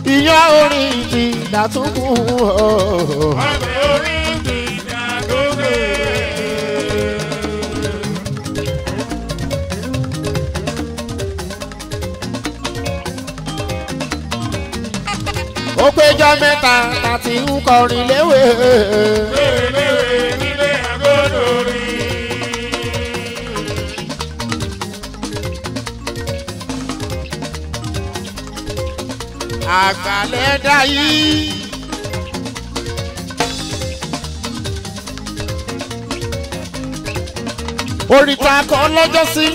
ìyá orin ti dàtúkù o. ọbẹ̀ orí ti dàgógè. ó péjọ mẹ́ta tàti ń kọrin léwé. léwéléwé nílé àgọ́dọ̀ rí. àgbàlẹ̀ dá yìí. oríta kan lọ́jọ́ sí.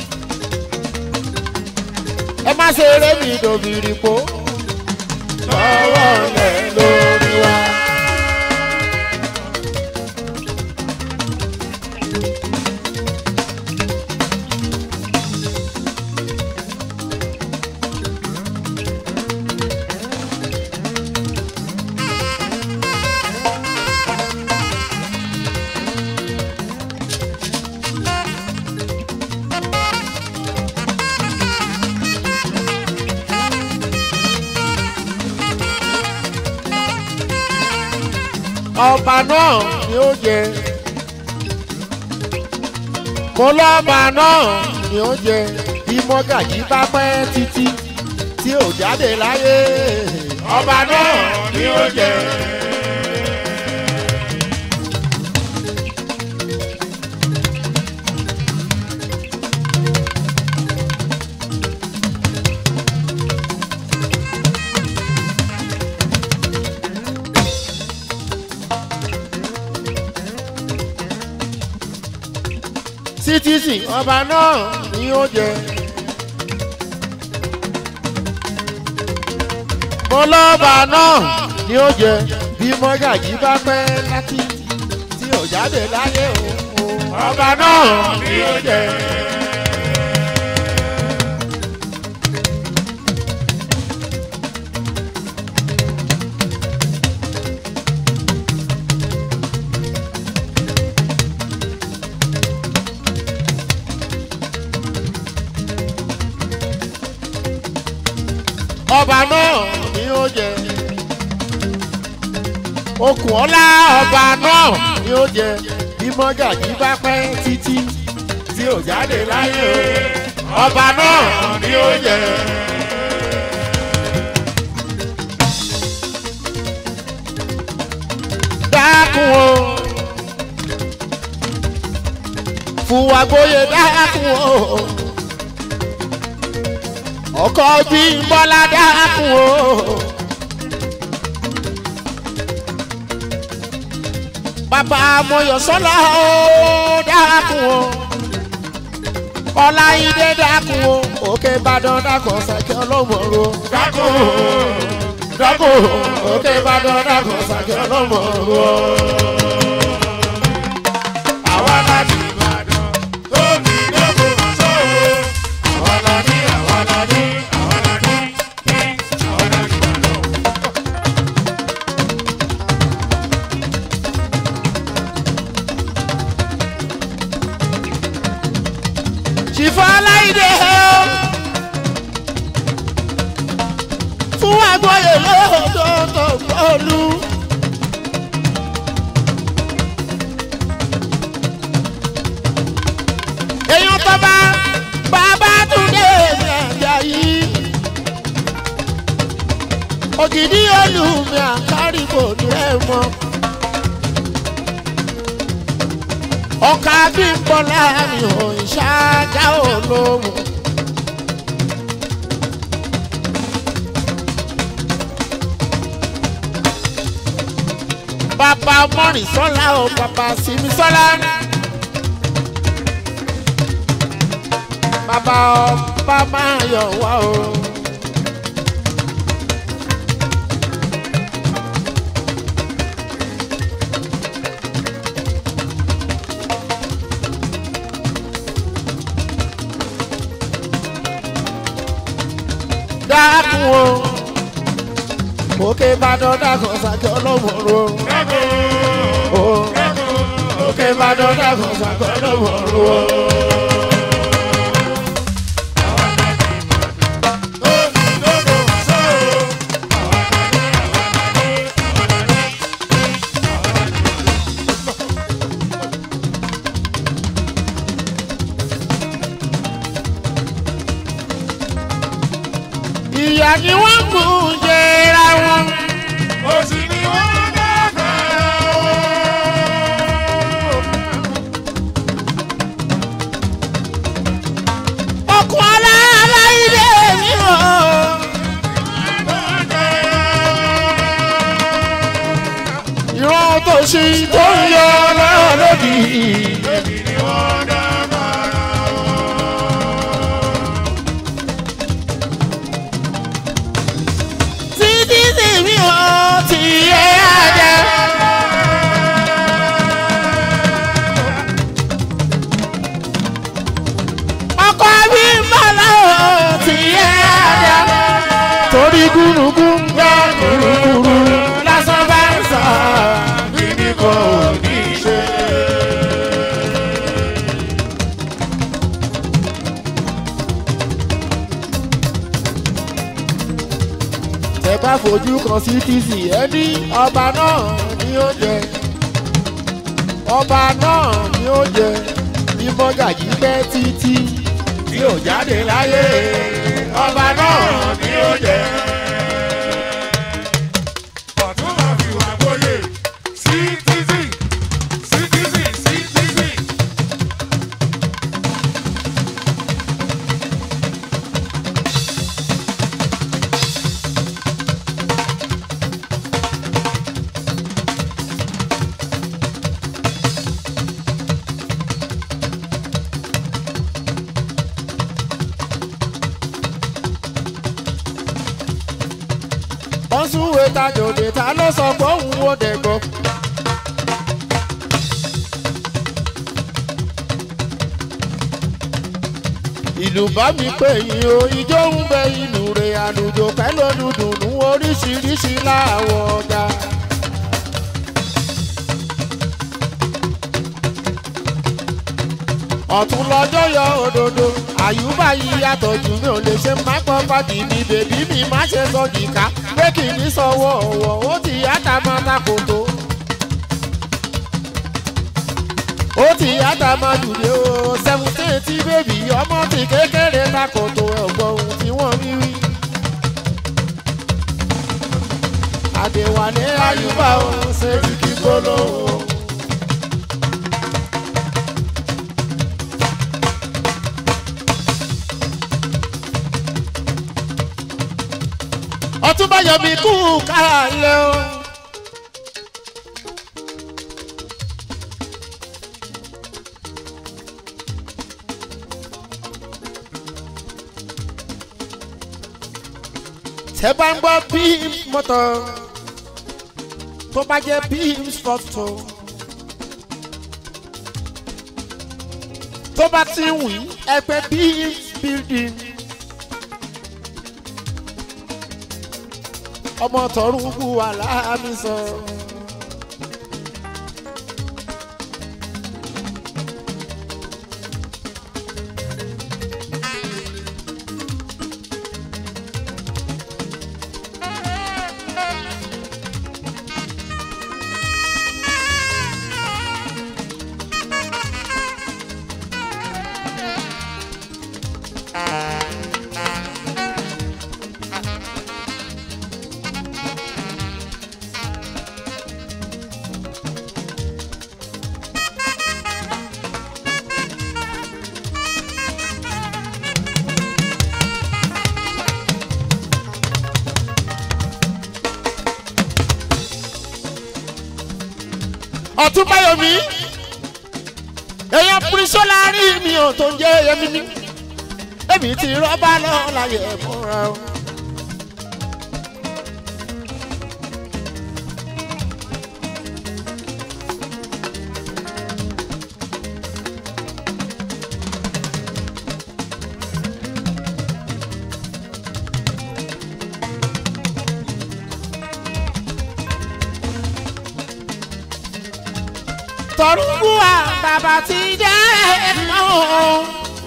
ẹ má ṣe eré mi dòbìrì po. lọ́wọ́ rẹ̀ lórí wa. ọba náà ni ó jẹ mo lọ́ba náà ni ó jẹ bí mọ́gàjí bá pẹ́ títí tí ò jáde láyé ọba náà ni ó jẹ. citizen ọba náà ni ó jẹ. mo lọ́ba náà ni ó jẹ bí mọ́gàjí bá pẹ́ láti tí ò jáde láyé o ọba náà ni ó jẹ. ọba náà ni ó jẹ okùn ọlá ọba náà ni ó jẹ bí mọ́gàjí bá pẹ́ títí tí ò jáde láyé o ọba náà ni ó jẹ. dákun o fún wa gbóyè dákun o ọkọ bí bọ́lá dákun o. bàbá mọ̀yọ́sọ́lá ó dákun o. ọláyídé dákun o. òkè ìbàdàn dákun ṣàkẹ́ ọlọ́mọ̀ọ́rọ́. dákun o. dákun o. òkè ìbàdàn dákun ṣàkẹ́ ọlọ́mọ̀ọ́rọ́. àwa láti ìbàdàn tó ní lóko sọ́wọ́. àwa la ní àwa la ní àwa la ní ní àwa la ní ìbàdàn. ṣìfọ́ aláìdè o. fún àgbọ̀yè lóòótọ́ gbọ́ọ̀lù. èèyàn tó bá bàbá túndé ní àjà yìí. ògidì olùmí àkárí kò ní ẹ̀ mọ́. ọkà bí ń bọ̀ láàrin òun ṣáájá olóhùn. bàbá mọ́rin sọ́lá o bàbá sinmi sọ́lá. bàbá ọba máa yọ̀ wá o. dákun o òkè ìbàdàn dákun sàkẹ́ ọlọ́mọ̀ọ́rọ́ o òkè ìbàdàn dákun sàkẹ́ ọlọ́mọ̀ọ́rọ́ o. tó ní lóko sọ́wọ́. ìyá ni wọ́n kù jẹra wọn. òsì ni wọ́n dábàá o. ọkọ̀ aláàlá ilé mi o. ìran tó ṣí tó ń yọ lọ́wọ́ lódì. Èmi ni wọ́n dábàá o. títí tí mi ò tí ẹ àjẹ. ọkọ̀ mi ń bọ̀ lọ́wọ́ tí ẹ àjẹ. torí gúnugún gbọ́ kúrúkúrú lásán bá ń sọ. Bíbí kò ní ṣe. tẹ bá fojú kan sí tc ẹni ọba náà ni ó jẹ ọba náà ni ó jẹ bí mọ́gàjì pẹ́ títí tí ò jáde láyé ọba náà ni ó jẹ. Ọ̀tún máa fi wà gbóyè. Citizen, citizen, citizen. wọ́n súnwé tajòdè ta ló sọ pé òun ò dẹ̀gbọ́. ìlú bá mi pè yín o ijó ń bẹ ìlú rẹ̀ àlùjò pẹ̀lú dùdùnú oríṣiríṣi láwọ̀ ọ̀gá. ọ̀tún lọ́jọ́ yọ òdodo àyùbá yìí yàtọ̀ jù mí ò lè ṣe má pọ́ pàdé mi bèbí mi má ṣe sọ jìká pé kì í ní sọ̀wọ́ ọ̀wọ́ ó ti yàtà máa ta kòtò. ó ti yàtà máa dùdé o seventeen tí bèbí ọmọ ti kékeré ta kòtò ẹ̀gbọ́n ohun tí wọ́n rí rí. àdèwálé àyùbá o ṣe ti kí gbólóhùn. ọtúnbá yọmi kú kálẹ̀ o. tẹ́ bá ń gbọ́ pimp mọ́tò tó bá jẹ́ pimp photo tó bá ti ń wí ẹgbẹ́ pimp building. ọmọ tọrùn kú wà láàmì sọ. ọtún báyọ̀mí èèyàn pírísọ́ láàrin mi ò tó ń jẹ́ yẹmi ní èmi ti rọ́bà náà láyé múra o. tọrùkú wa bàbá ti jẹ́ náà.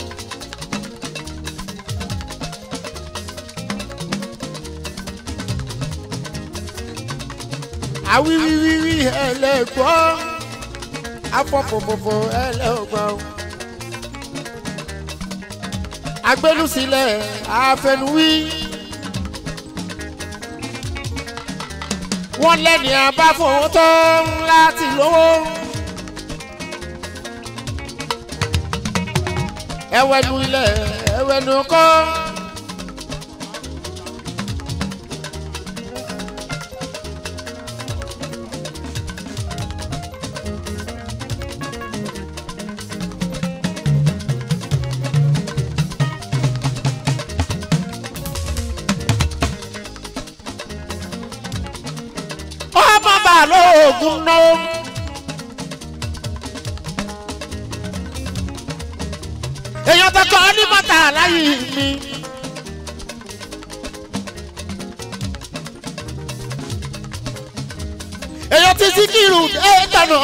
àwíwíwíwí ẹlẹ́gbọ́ afọ́fọ́fọ́fọ́ ẹlẹ́gbọ́. agbẹnusílẹ̀ àfẹnuwí wọ́n lẹ́ni abáfowó tó ń láti lówó. ẹwẹ́nu ilẹ̀ ẹwẹ́nu kọ́. ọmọ balógun náà. èèyàn tó kọ́ ní mọ́tà láyé mi. èèyàn ti Síkírù dé tọ̀nà.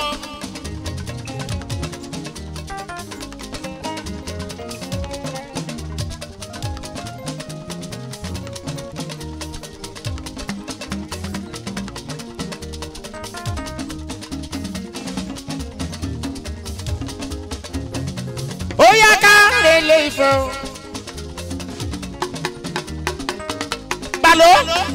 ó yá ká lélẹ̀ ìfẹ́ o. Balo.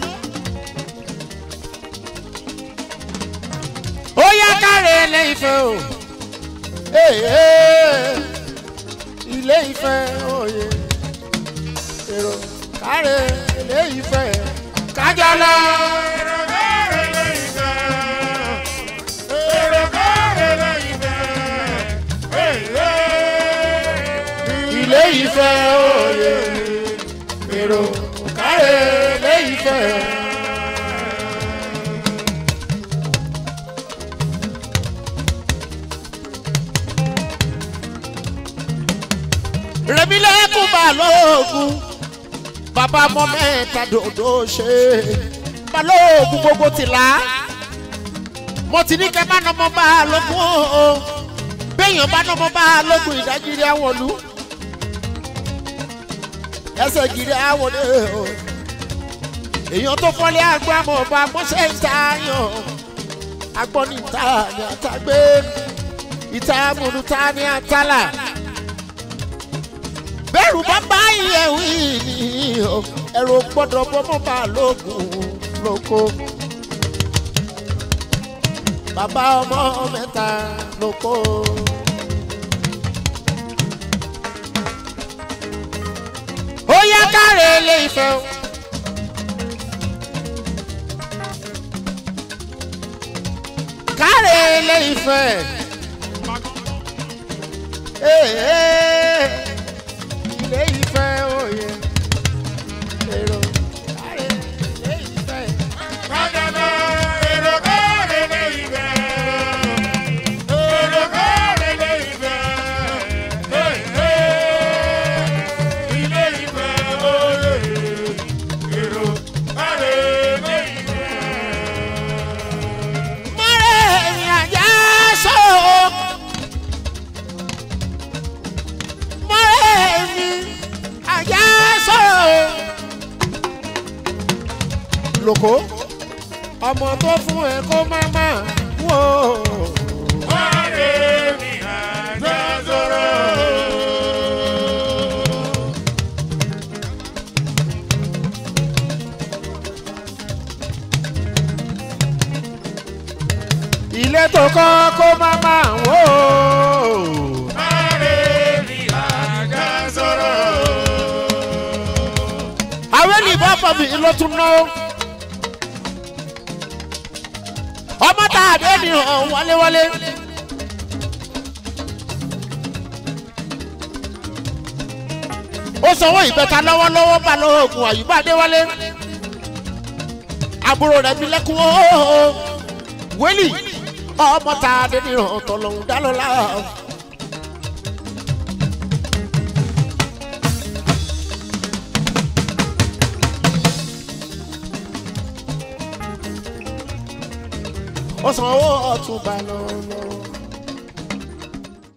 ó yá ká lélẹ̀ ìfẹ́ o. Ee, ee, ilé ìfẹ́ òye èrò káre ilé ìfẹ́ kájọ lọ. ilé ìfẹ́ òye èrò káre ilé ìfẹ́. rẹ̀mílẹ́kùn balógun bàbá ọmọ mẹ́ta dòdò ṣe balógun gbogbo tìlá mo ti ní kẹ́ má nọmọ balógun o béèyàn bá nọmọ balógun ìdájírí àwọn olú ẹsẹ̀ gírí àwọn o èèyàn tó fọ́lé agbámọ̀ ọba mọ́ṣẹ́ ìtayàn agbọ́ni ìta ni àtàgbé ìta múnúta ni àtàlà bẹ́ẹ̀rù bá bá ìyẹ̀wò yìí o ẹ̀rù gbọ́dọ̀ bọ́mọ́ bá lóògùn lóko. bàbá ọmọ mẹ́ta lóko. ó yá káre ilé ìfẹ́ o. káre ilé ìfẹ́. Hey, hey ilé ìfẹ́ òye èrò káre ilé ìfẹ́. mọ́rẹ́ ẹ̀yìn àjá sọ. mọ́rẹ́ ẹ̀yìn àjá sọ. lóko ọmọ tó fún ẹ kó má má wò ó. ilé tó kọ́ kó má má wò ó. àwọn ènìyàn bọ̀ mí ló tún ná. ọmọ tá a dé ni hàn wálé-wálé. ó sanwó ìbẹ́ta lọ́wọ́lọ́wọ́ bá lóògùn àyùbá adéwálé. àbúrò rẹ̀ bí lẹ́kùn óó. wélì ọmọ tá a dé ni hàn tọ̀lọ̀hún dá lọ́la. ó san owó ọ̀tún bá lọ́wọ́.